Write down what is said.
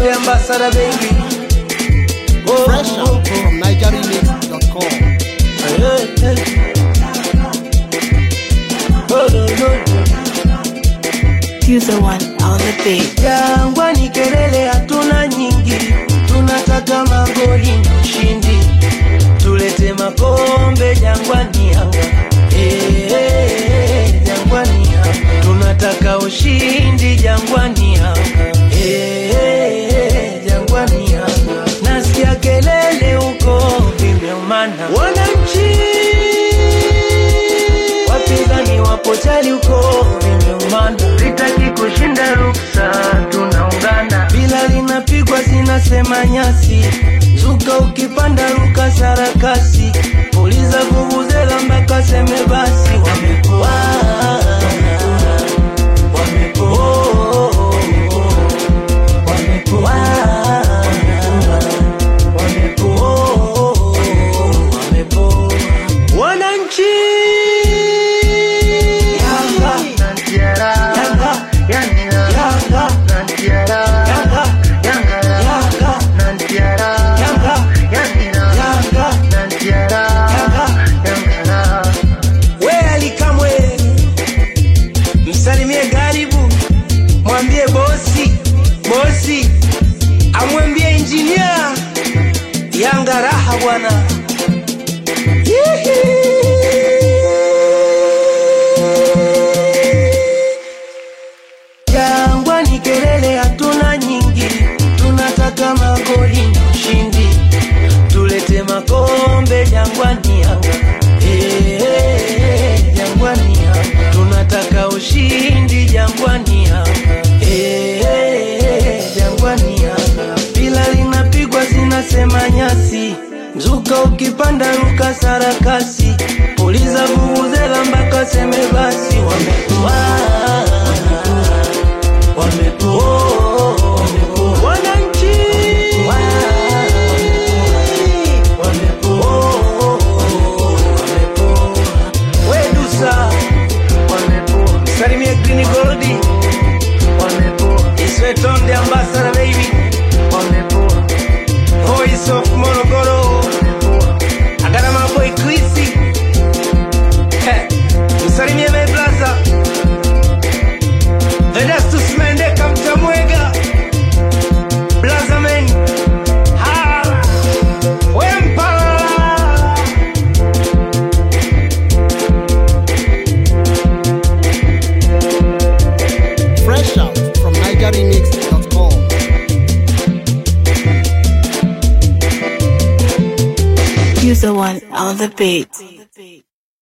on the ambassador, baby. Oh, Fresh out from NigerRemix.com. hey, hey. Oh, no, no, no. User one on the beat. Jangwani kelele hatuna nyingi, tunataka magoli na ushindi, tulete makombe Jangwani Yanga. Eh, eh, Jangwani Yanga, tunataka ushindi Jangwani Yanga. Eh, eh, Jangwani Yanga, nasikia kelele huko vimeumana, wananchi wapinzani wapo chali huko vimeumana, sitaki kushinda ruksa, tunaungana bila linapigwa zinasema nyasi, zuka ukipanda ruka sarakasi, puliza vuvuzela mpaka seme basi, wamepoa wamepoa wamepoa wamepoa wamepoa wananchi Yanga, Yanga, Yanga, Yanga, we alikamwe msalimie garibu mwambie bosi bosi amwambie injinia yanga raha bwana Jangwani kelele hatuna nyingi, tunataka magoli na ushindi, tulete makombe Jangwani Yanga. Eh, eh, Jangwani Yanga, tunataka ushindi Jangwani Yanga. Eh, eh, Jangwani Yanga, bila linapigwa zinasema nyasi, mzuka ukipanda ruka sarakasi, puliza vuvuzela mpaka seme basi, wamekuwa wamepoa wananchi wamepoa wamepoa wedusa msalimie green goldi iswetonde ambassador baby voice of morogoro agana maboy krisi Eh, msalimie my blaza Vedastus Mendeka Mtamwega Blazamen Hala Wempa Fresh out from NigerRemix.com. User one on the beat.